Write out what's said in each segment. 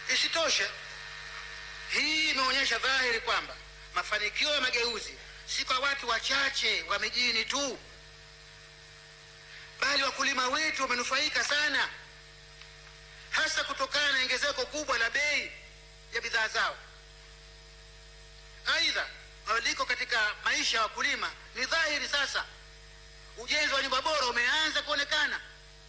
Isitoshe, hii imeonyesha dhahiri kwamba mafanikio ya mageuzi si kwa watu wachache wa mijini tu, bali wakulima wetu wamenufaika sana, hasa kutokana na ongezeko kubwa la bei ya bidhaa zao. Aidha, mabadiliko katika maisha ya wakulima ni dhahiri sasa. Ujenzi wa nyumba bora umeanza kuonekana.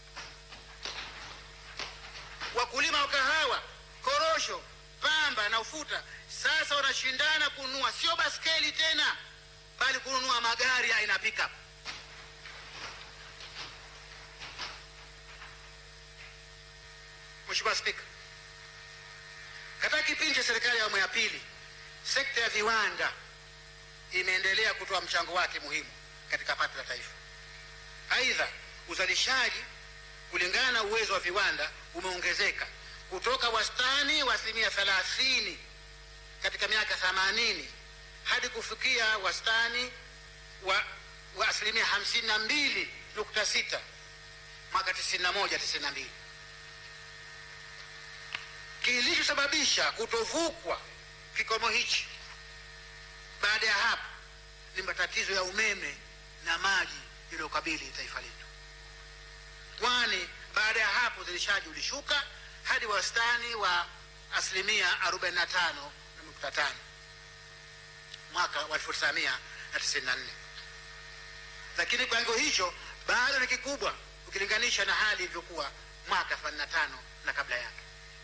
Wakulima wa kahawa, korosho, pamba na ufuta sasa wanashindana kununua sio baskeli tena, bali kununua magari aina ya pickup. Mheshimiwa Spika, katika kipindi cha serikali ya awamu ya pili, sekta ya viwanda imeendelea kutoa mchango wake muhimu katika pato la taifa. Aidha, uzalishaji kulingana na uwezo wa viwanda umeongezeka kutoka wastani wa asilimia thelathini katika miaka 80 hadi kufikia wastani wa, wa asilimia hamsini na mbili nukta sita mwaka 91 92. Kilichosababisha kutovukwa kikomo hichi baada ya hapo ni matatizo ya umeme na maji yaliyokabili taifa letu, kwani baada ya hapo uzalishaji ulishuka hadi wastani wa asilimia 45.5 mwaka wa 1994, lakini kiwango hicho bado ni kikubwa ukilinganisha na hali ilivyokuwa mwaka 85 na kabla yake.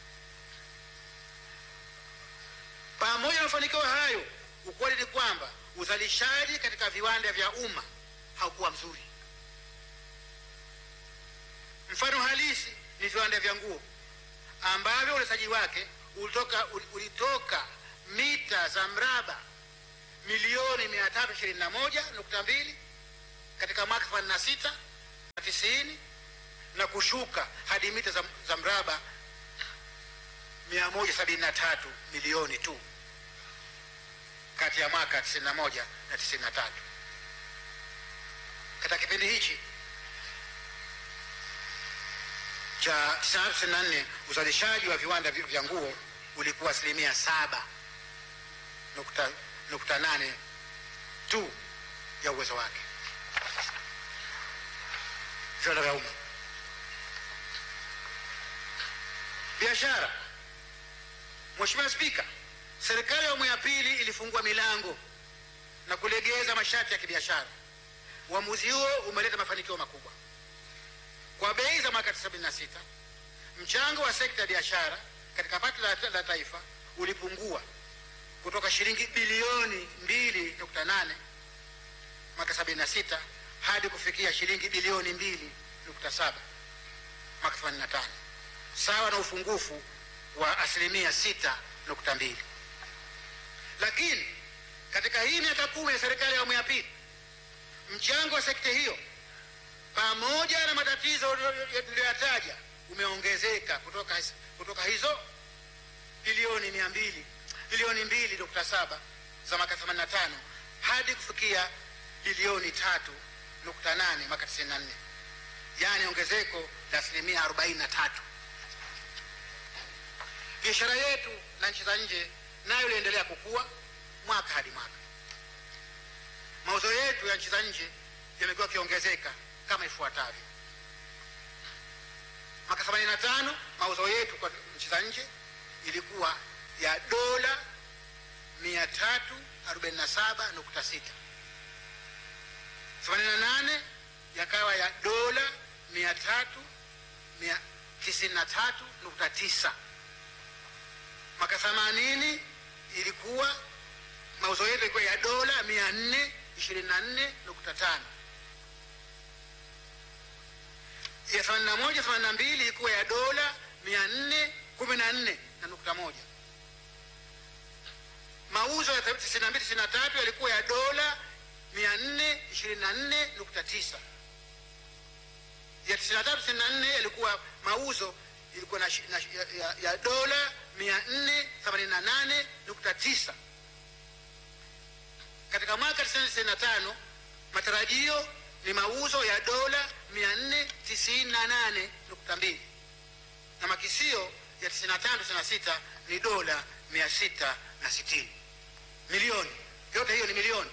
Pamoja na mafanikio hayo, ukweli ni kwamba uzalishaji katika viwanda vya umma haukuwa mzuri. Mfano halisi ni viwanda vya nguo ambavyo uzalishaji wake ulitoka, ulitoka mita za mraba milioni 321.2 katika mwaka 86 na 90 na kushuka hadi mita za, za mraba 173 milioni tu kati ya mwaka 91 na 93. Katika kipindi hichi cha 94 uzalishaji wa viwanda vya nguo ulikuwa asilimia saba nukta, nukta nane tu ya uwezo wake. Viwanda vya umma. Biashara. Mheshimiwa Spika, serikali ya awamu ya pili ilifungua milango na kulegeza masharti ya kibiashara. Uamuzi huo umeleta mafanikio makubwa. Kwa bei za mwaka 76 mchango wa sekta ya biashara katika pato la, la taifa ulipungua kutoka shilingi bilioni 2.8 mwaka 76 hadi kufikia shilingi bilioni 2.7 mwaka 85 sawa na ufungufu wa asilimia 6.2. Lakini katika hii miaka kumi ya serikali ya awamu ya pili mchango wa sekta hiyo pamoja na matatizo niliyoyataja umeongezeka kutoka, kutoka hizo bilioni mia mbili bilioni mbili nukta saba za mwaka 85 hadi kufikia bilioni tatu nukta nane mwaka 94, yaani ongezeko la asilimia 43. Biashara yetu na nchi za nje nayo iliendelea kukua mwaka hadi mwaka. Mauzo yetu ya nchi za nje yamekuwa yakiongezeka kama ifuatavyo. Mwaka 85 mauzo yetu kwa nchi za nje ilikuwa ya dola 347.6. 88 yakawa ya dola 393.9. Mwaka 80 ilikuwa mauzo yetu ilikuwa ya dola 424.5 ya 81 82 ilikuwa ya dola 414 na nukta moja. Mauzo ya 92 93 yalikuwa ya dola 424.9. Ya 93 94 yalikuwa mauzo ilikuwa na, na, ya, ya, ya dola 488.9. Katika mwaka 95 matarajio ni mauzo ya dola 498.2 na makisio ya 95 96 ni dola 660 milioni. Yote hiyo ni milioni.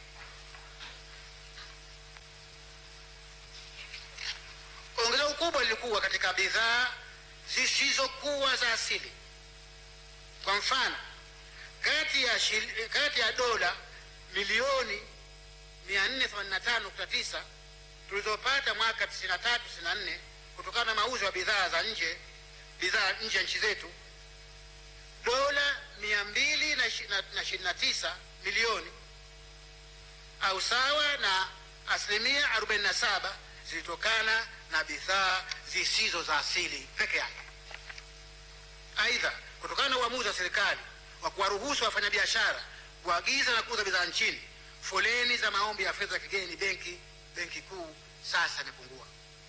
Ongezeko kubwa lilikuwa katika bidhaa zisizokuwa za asili. Kwa mfano, kati ya, shil, kati ya dola milioni 485.9 tulizopata mwaka 93 94 kutokana na mauzo ya bidhaa za nje bidhaa nje ya nchi zetu, dola 229 milioni au sawa na asilimia 47 zilitokana na bidhaa zisizo za asili peke yake. Aidha, kutokana na uamuzi wa serikali wa kuwaruhusu wafanyabiashara kuagiza na kuuza bidhaa nchini, foleni za maombi ya fedha za kigeni benki benki kuu sasa imepungua.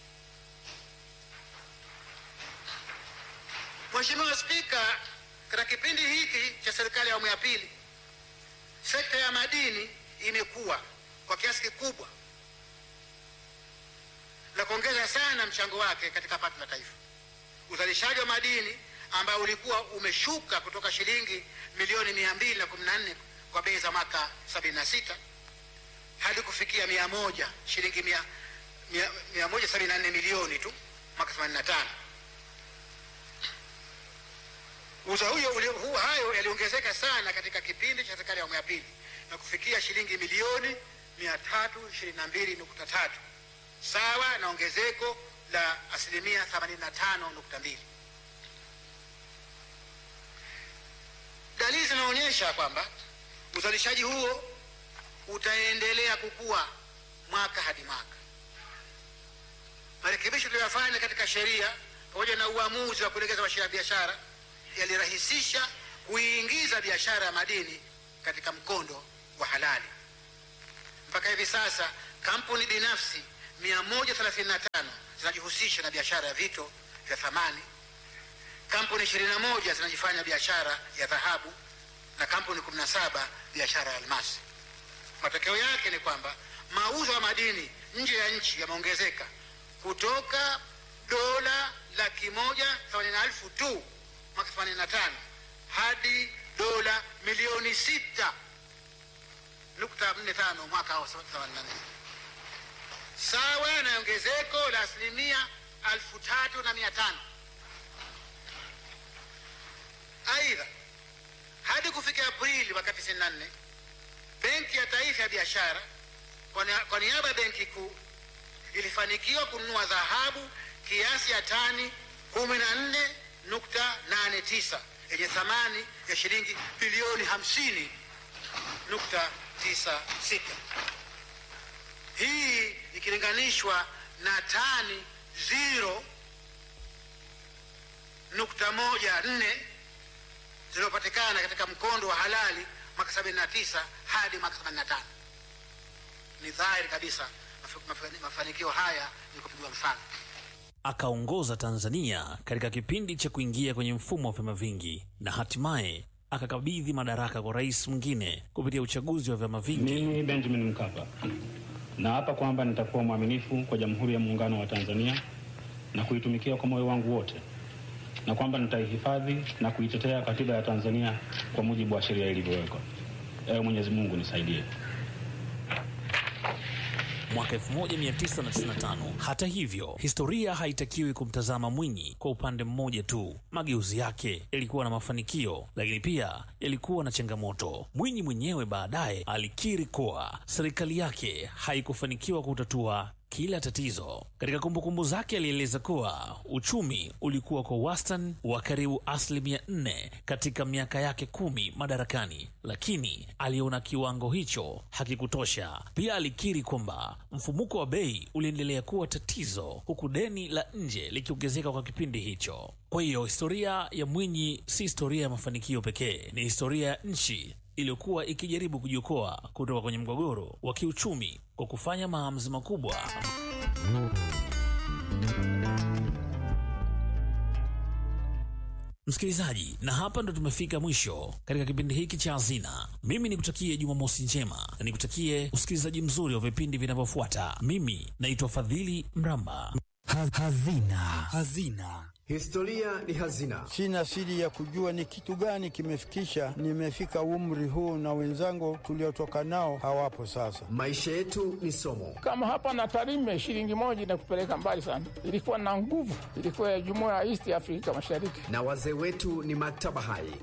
Mheshimiwa Spika, katika kipindi hiki cha serikali ya awamu ya pili, sekta ya madini imekuwa kwa kiasi kikubwa na kuongeza sana mchango wake katika pato la taifa. Uzalishaji wa madini ambao ulikuwa umeshuka kutoka shilingi milioni mia mbili na kumi na nne kwa bei za mwaka sabini na sita hadi kufikia mia moja shilingi mia, mia, mia moja sabini na nne milioni tu mwaka themanini na tano. Uza huyo hu, hayo yaliongezeka sana katika kipindi cha serikali ya awamu ya pili na kufikia shilingi milioni mia tatu ishirini na mbili nukta tatu sawa na ongezeko la asilimia 85.2. Dalili zinaonyesha kwamba uzalishaji huo utaendelea kukua mwaka hadi mwaka. Marekebisho tuliyofanya katika sheria pamoja na uamuzi wa kulegeza masharti ya biashara yalirahisisha kuiingiza biashara ya madini katika mkondo wa halali. Mpaka hivi sasa kampuni binafsi 135 zinajihusisha na biashara ya vito vya thamani, kampuni 21 zinajifanya biashara ya dhahabu na kampuni 17 biashara ya almasi. Matokeo yake ni kwamba mauzo ya madini nje ya nchi yameongezeka kutoka dola laki moja themanini na elfu tu mwaka 85 hadi dola milioni sita nukta nne tano mwaka wa 84 sawa na ongezeko la asilimia alfu tatu na mia tano. Aidha, hadi kufikia Aprili mwaka 94 Benki ya Taifa ya Biashara kwa niaba ya Benki Kuu ilifanikiwa kununua dhahabu kiasi ya tani 14.89 yenye thamani ya shilingi bilioni 50.96. Hii ikilinganishwa na tani 0.14 zilizopatikana katika mkondo wa halali mwaka 79 hadi mwaka 85. Ni dhahiri kabisa mafanikio haya ni kupigwa mfano. Akaongoza Tanzania katika kipindi cha kuingia kwenye mfumo wa vyama vingi na hatimaye akakabidhi madaraka kwa rais mwingine kupitia uchaguzi wa vyama vingi. Mimi Benjamin Mkapa naapa kwamba nitakuwa mwaminifu kwa Jamhuri ya Muungano wa Tanzania na kuitumikia kwa moyo wangu wote, na kwamba nitaihifadhi na kuitetea Katiba ya Tanzania kwa mujibu wa sheria ilivyowekwa. Ewe Mwenyezi Mungu nisaidie. Mwaka 1995. Hata hivyo, historia haitakiwi kumtazama Mwinyi kwa upande mmoja tu. Mageuzi yake yalikuwa na mafanikio, lakini pia yalikuwa na changamoto. Mwinyi mwenyewe baadaye alikiri kuwa serikali yake haikufanikiwa kutatua kila tatizo. Katika kumbukumbu zake alieleza kuwa uchumi ulikuwa kwa wastani wa karibu asilimia nne katika miaka yake kumi madarakani, lakini aliona kiwango hicho hakikutosha. Pia alikiri kwamba mfumuko wa bei uliendelea kuwa tatizo, huku deni la nje likiongezeka kwa kipindi hicho. Kwa hiyo historia ya Mwinyi si historia ya mafanikio pekee, ni historia ya nchi iliyokuwa ikijaribu kujiokoa kutoka kwenye mgogoro wa kiuchumi kwa kufanya maamuzi makubwa. Msikilizaji, na hapa ndo tumefika mwisho katika kipindi hiki cha Hazina. Mimi nikutakie Jumamosi njema na nikutakie usikilizaji mzuri wa vipindi vinavyofuata. Mimi naitwa Fadhili Mramba. Hazina. Hazina. Historia ni hazina. Sina siri ya kujua ni kitu gani kimefikisha nimefika umri huu, na wenzangu tuliotoka nao hawapo sasa. Maisha yetu ni somo. Kama hapa na Tarime, shilingi moja inakupeleka mbali sana. Ilikuwa na nguvu, ilikuwa ya jumuiya ya East Afrika Mashariki, na wazee wetu ni maktaba hai.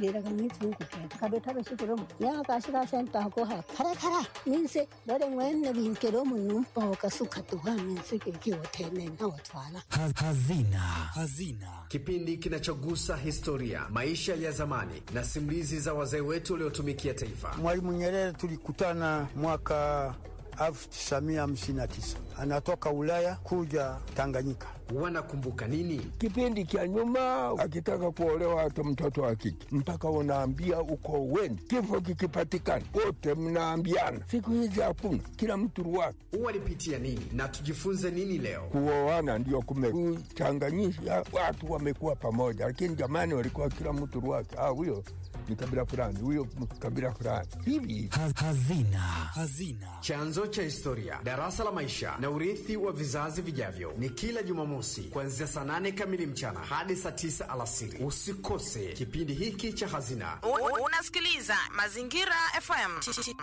Hazina. Hazina, kipindi kinachogusa historia, maisha ya zamani na simulizi za wazee wetu waliotumikia taifa. Mwalimu Nyerere tulikutana mwaka 1959 anatoka Ulaya kuja Tanganyika. Wanakumbuka nini kipindi cha nyuma? Akitaka kuolewa hata mtoto wa kike mpaka unaambia uko weni, kifo kikipatikana wote mnaambiana. Siku hizi hakuna, kila mtu ruwake. Walipitia nini na tujifunze nini leo? Kuoana ndio kumekuchanganyisha watu, wamekuwa pamoja, lakini jamani, walikuwa kila mtu ruwake. Ah, huyo ni kabila fulani, huyo kabila fulani hivi. Hazina. Hazina, chanzo cha historia, darasa la maisha na urithi wa vizazi vijavyo, ni kila Jumamosi kuanzia saa nane kamili mchana hadi saa tisa alasiri. Usikose kipindi hiki cha Hazina. Unasikiliza Mazingira FM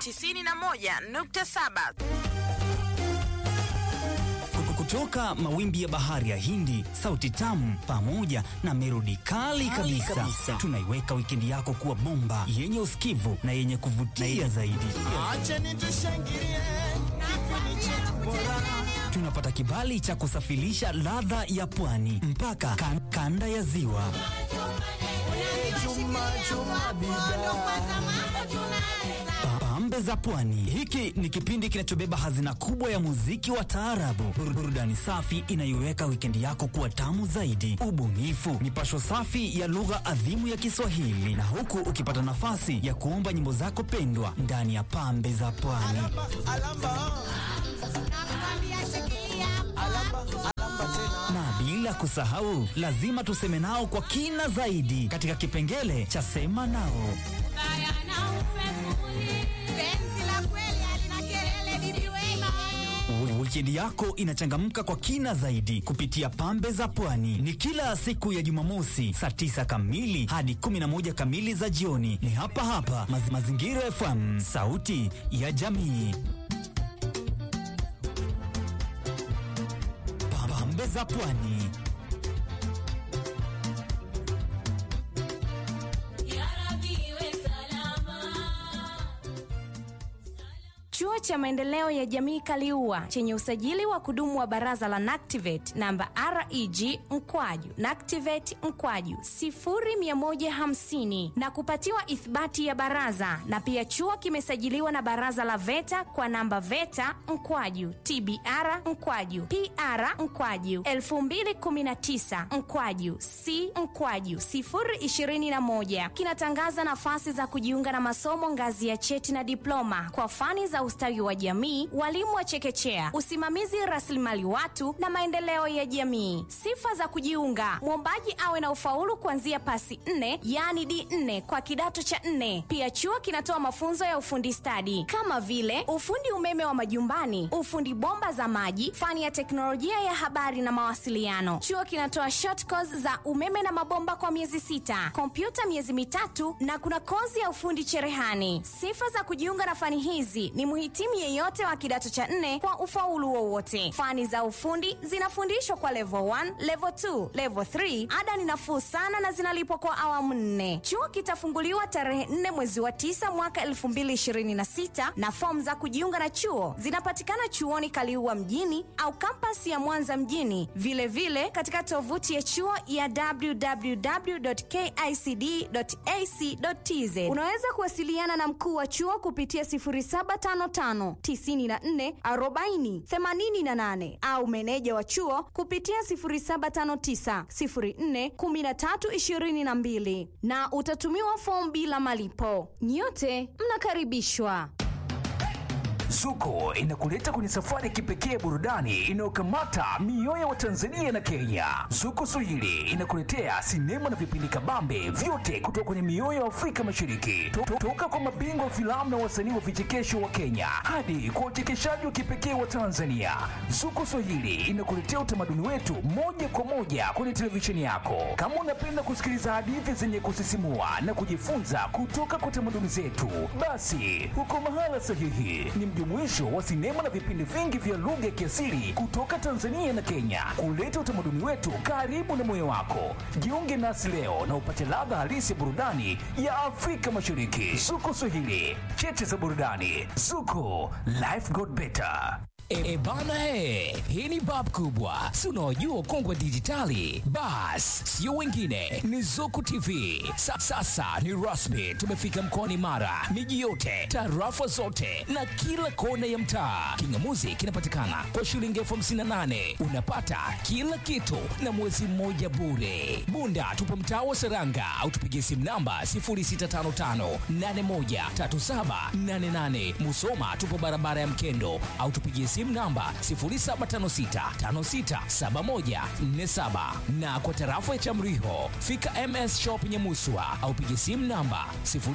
91.7 kutoka mawimbi ya bahari ya Hindi, sauti tamu pamoja na melodi kali kabisa, kabisa. Tunaiweka wikendi yako kuwa bomba yenye usikivu na yenye kuvutia zaidi. Tunapata kibali cha kusafirisha ladha ya pwani mpaka kan, kanda ya ziwa. Pambe za Pwani. Hiki ni kipindi kinachobeba hazina kubwa ya muziki wa taarabu, burudani safi inayoweka wikendi yako kuwa tamu zaidi, ubunifu, mipasho safi ya lugha adhimu ya Kiswahili, na huku ukipata nafasi ya kuomba nyimbo zako pendwa ndani ya Pambe za Pwani. Na bila kusahau, lazima tuseme nao kwa kina zaidi katika kipengele cha sema nao. Wikendi yako inachangamka kwa kina zaidi kupitia Pambe za Pwani. Ni kila siku ya Jumamosi saa tisa kamili hadi 11 kamili za jioni. Ni hapa hapa Maz Mazingira FM, sauti ya jamii. Pambe za Pwani. Chuo cha maendeleo ya jamii Kaliua chenye usajili wa kudumu wa baraza la NACTIVATE namba REG mkwaju NACTIVATE mkwaju 0150 na kupatiwa ithibati ya baraza, na pia chuo kimesajiliwa na baraza la VETA kwa namba VETA mkwaju TBR mkwaju PR mkwaju 2019 mkwaju C mkwaju 021 kinatangaza nafasi za kujiunga na masomo ngazi ya cheti na diploma kwa fani za ustawi wa jamii, walimu wa chekechea, usimamizi rasilimali watu na maendeleo ya jamii. Sifa za kujiunga: mwombaji awe na ufaulu kuanzia pasi nne, yaani D4 kwa kidato cha nne. Pia chuo kinatoa mafunzo ya ufundi stadi kama vile ufundi umeme wa majumbani, ufundi bomba za maji, fani ya teknolojia ya habari na mawasiliano. Chuo kinatoa short course za umeme na mabomba kwa miezi sita, kompyuta miezi mitatu na kuna kozi ya ufundi cherehani. Sifa za kujiunga na fani hizi ni muhitimu yeyote wa kidato cha nne kwa ufaulu wowote. Fani za ufundi zinafundishwa kwa level 1, level 2, level 3. Ada ni nafuu sana na zinalipwa kwa awamu nne. Chuo kitafunguliwa tarehe 4 mwezi wa 9 mwaka 2026 na fomu za kujiunga na chuo zinapatikana chuoni Kaliua mjini au kampasi ya Mwanza mjini, vilevile vile katika tovuti ya chuo ya www.kicd.ac.tz. Unaweza kuwasiliana na mkuu wa chuo kupitia 0755 94 40 88 au meneja wa chuo kupitia 0759 04 13 22 na utatumiwa fomu bila malipo. Nyote mnakaribishwa. Zuko inakuleta kwenye safari ya kipekee burudani inayokamata mioyo wa Tanzania na Kenya. Zuko Swahili inakuletea sinema na vipindi kabambe vyote kutoka kwenye mioyo ya Afrika Mashariki, To- to- toka kwa mabingwa wa filamu na wasanii wa vichekesho wa Kenya hadi kwa uchekeshaji wa kipekee wa Tanzania. Zuko Swahili inakuletea utamaduni wetu moja kwa moja kwenye televisheni yako. Kama unapenda kusikiliza hadithi zenye kusisimua na kujifunza kutoka kwa tamaduni zetu, basi uko mahala sahihi. Ni mjumuisho wa sinema na vipindi vingi vya lugha ya kiasili kutoka Tanzania na Kenya, kuleta utamaduni wetu karibu na moyo wako. Jiunge nasi leo na upate ladha halisi ya burudani ya Afrika Mashariki. Zuko Swahili, cheche za burudani. Zuko, life got better. E, e bana he, hii ni bab kubwa, si unaojua ukongwe wa dijitali? Bas, sio wengine, ni Zuku TV. Sa, sasa ni rasmi, tumefika mkoani Mara, miji yote, tarafa zote na kila kona ya mtaa. Kingamuzi kinapatikana kwa shilingi elfu hamsini na nane unapata kila kitu na mwezi mmoja bure. Bunda tupo mtaa wa Seranga au tupigie simu namba 0655813788. Musoma tupo barabara ya Mkendo au tupigie simu namba 0756567147 na kwa tarafa ya Chamriho fika MS Shop Nyamuswa au pigie simu namba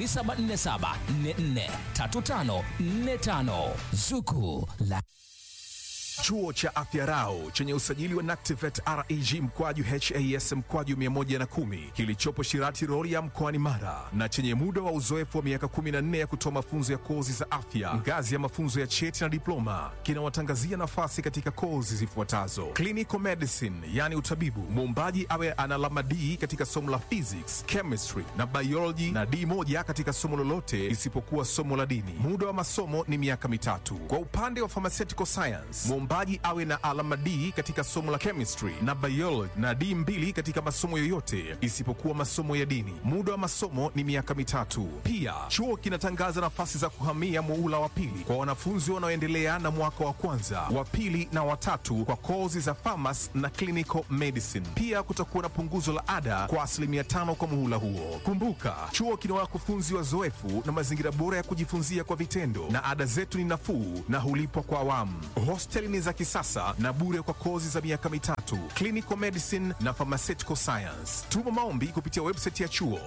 0747443545 Zuku la Chuo cha Afya Rau chenye usajili wa NACTIVATE reg mkwaju has mkwaju 110 kilichopo Shirati Rorya mkoani Mara na chenye muda wa uzoefu wa miaka 14 ya kutoa mafunzo ya kozi za afya ngazi ya mafunzo ya cheti na diploma kinawatangazia nafasi katika kozi zifuatazo: clinical medicine, yani utabibu, muombaji awe ana alama D katika somo la physics, chemistry na biology na D moja katika somo lolote isipokuwa somo la dini. Muda wa masomo ni miaka mitatu. Kwa upande wa pharmaceutical science, mwombaji awe na alama D katika somo la chemistry na biology na D mbili katika masomo yoyote isipokuwa masomo ya dini. Muda wa masomo ni miaka mitatu. Pia chuo kinatangaza nafasi za kuhamia muula wa pili kwa wanafunzi wanaoendelea na mwaka wa kwanza, wa pili na watatu kwa kozi za pharmacy na clinical medicine. Pia kutakuwa na punguzo la ada kwa asilimia tano kwa muhula huo. Kumbuka, chuo kina wakufunzi wazoefu na mazingira bora ya kujifunzia kwa vitendo, na ada zetu ni nafuu na hulipwa kwa awamu. Hosteli ni za kisasa na bure kwa kozi za miaka mitatu, clinical medicine na pharmaceutical science. Tuma maombi kupitia website ya chuo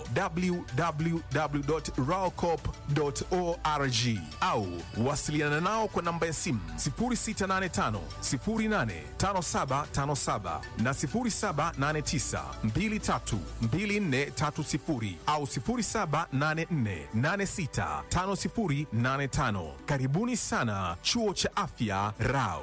www.raocop.org au wasiliana nao kwa namba ya simu 0685 085757 na 0789 232430 au 0784865085. Karibuni sana chuo cha afya Rao.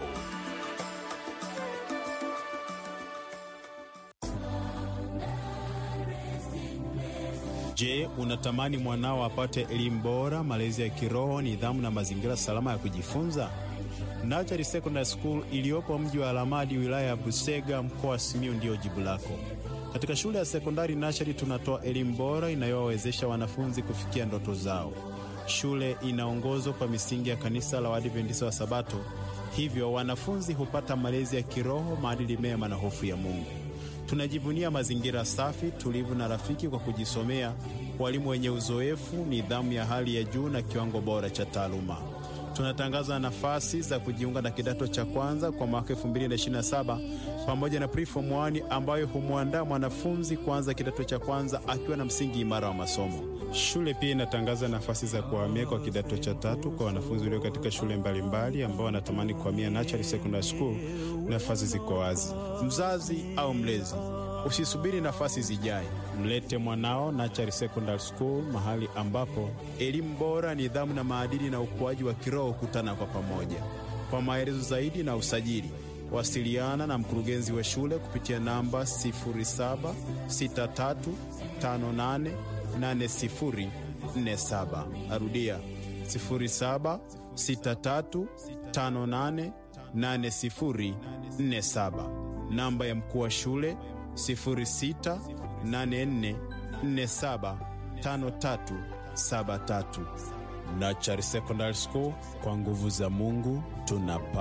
Je, unatamani mwanao apate elimu bora, malezi ya kiroho, nidhamu na mazingira salama ya kujifunza? Nachari Secondary School iliyopo mji wa Alamadi, wilaya ya Busega, mkoa wa Simiyu ndiyo jibu lako. Katika shule ya sekondari Nachari tunatoa elimu bora inayowawezesha wanafunzi kufikia ndoto zao. Shule inaongozwa kwa misingi ya kanisa la Waadventista wa Sabato, hivyo wanafunzi hupata malezi ya kiroho, maadili mema na hofu ya Mungu. Tunajivunia mazingira safi, tulivu na rafiki kwa kujisomea, walimu wenye uzoefu, nidhamu ya hali ya juu na kiwango bora cha taaluma. Tunatangaza nafasi za kujiunga na kidato cha kwanza kwa mwaka 2027 pamoja na preform 1 ambayo humwandaa mwanafunzi kuanza kidato cha kwanza akiwa na msingi imara wa masomo. Shule pia inatangaza nafasi za kuhamia kwa kidato cha tatu kwa wanafunzi walio katika shule mbalimbali ambao wanatamani kuhamia Natural Secondary School. Nafasi ziko wazi. Mzazi au mlezi, usisubiri nafasi zijae, mlete mwanao Natural Secondary School, mahali ambapo elimu bora, nidhamu na maadili na ukuaji wa kiroho kutana kwa pamoja. Kwa maelezo zaidi na usajili, wasiliana na mkurugenzi wa shule kupitia namba 076358 8047. Narudia 0763588047. Namba ya mkuu wa shule 0684475373. Nachari Secondary School, kwa nguvu za Mungu tunapa